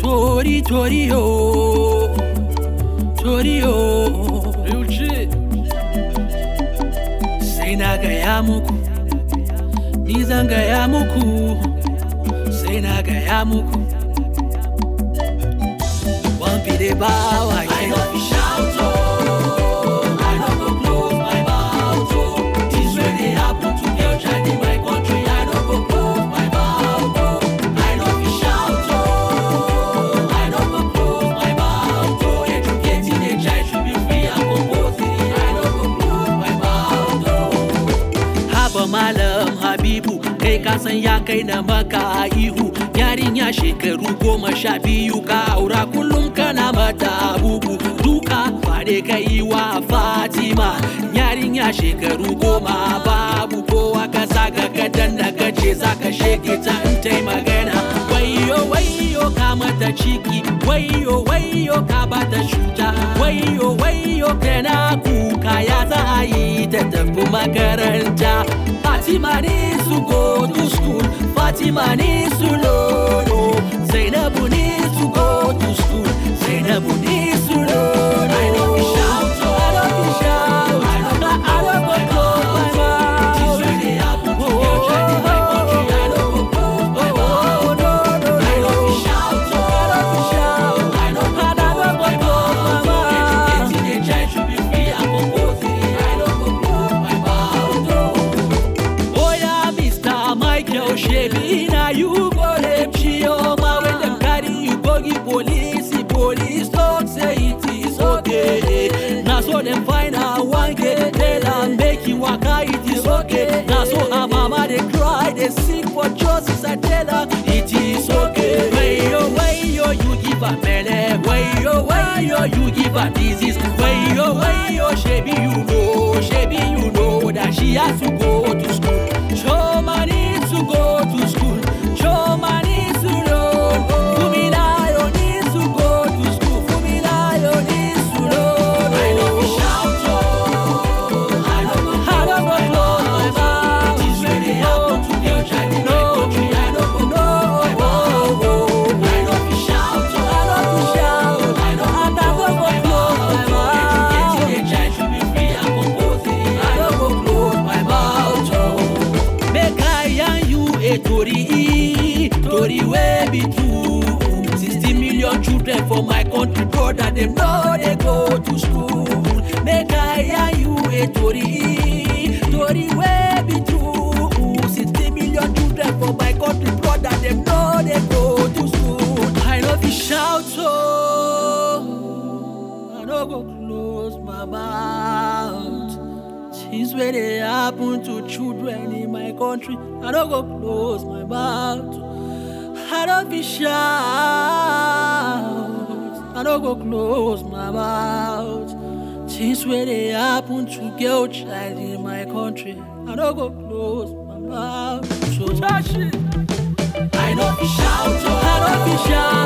Tori, tori, oh. Tori, oh. Real shit. Sai na gaya muku, ni zan gaya muku, sai na gaya muku. One be bawa I no fit shout oh, I no go close my mouth oh. Things wey dey happen to girl child in my country, I no go close my mouth oh. I no fit shout oh, I no go close my mouth oh. Educating a child should be free and compulsory, I no go close my mouth oh. Haba Malam Habibu, kai ka san ya kai na maka ihu. Yarinya shekaru goma sha biyu ka aura kullum kana mata bugu. Duka ba dai ka yi wa Fatima. Yarinya shekaru goma babu kowa ka zaga ka danna ka ce za ka shege ta in tai magana. Wayo wayo ka mata ciki, wayo wayo ka bata shuta, wayo wayo kana kuka ya za a yi ta tafi makaranta. Fatima needs to go to school, Fatima needs to learn. Zainabu needs to go to school, Zainabu needs to learn. I no fit shout oh, I don't fit shout, I no go I don't go close my mouth. Things wey dey happen to girl child in my country, I no go close my mouth Oh, no, no, I no no. fit shout oh, I don't fit shout. I no go I don't close go my close my mouth oh. mouth. Educating a child should be free and compulsory, I no go close my mouth oh. Oya, Mr. Michael Shebi, now you go rape Chioma when them carry you go give police. The police talk say it is okay. Now so them find out one get tell and make you waka it is okay. Now so her mama they cry, they seek for justice. I tell her it is okay. Wayo, wayo, you give her mele. Wayo, wayo, you give her disease. Wayo, wayo, Shebi you know, Shebi you know that she has to go to school. Choma needs to go to school. Choma needs to learn. Fumilayo needs to go to school. Fumilayo needs to learn. I no fit shout oh, I no go I don't go close my mouth. Things wey dey happen to girl child in my country, I no go close my mouth oh. I no fit shout oh, I don't fit shout. I no And I go don't go close my close my mouth oh. mouth. Educating a child should be free and compulsory, I no go close my mouth oh. Make I yarn you a tori, tori wey be true. Sixty million children for my country, brother, them no dey go to school. Make I yarn you a tori, tori wey be true. Sixty million children for my country, brother, them no dey go to school. I no fit shout so, I no go close my mouth. Things wey dey happen to children in my country, I no go close my mouth. I no fit shout, I no go close my mouth. Things wey dey happen to girl child in my country, I no go close my mouth. So, I no fit shout oh, I no fit shout.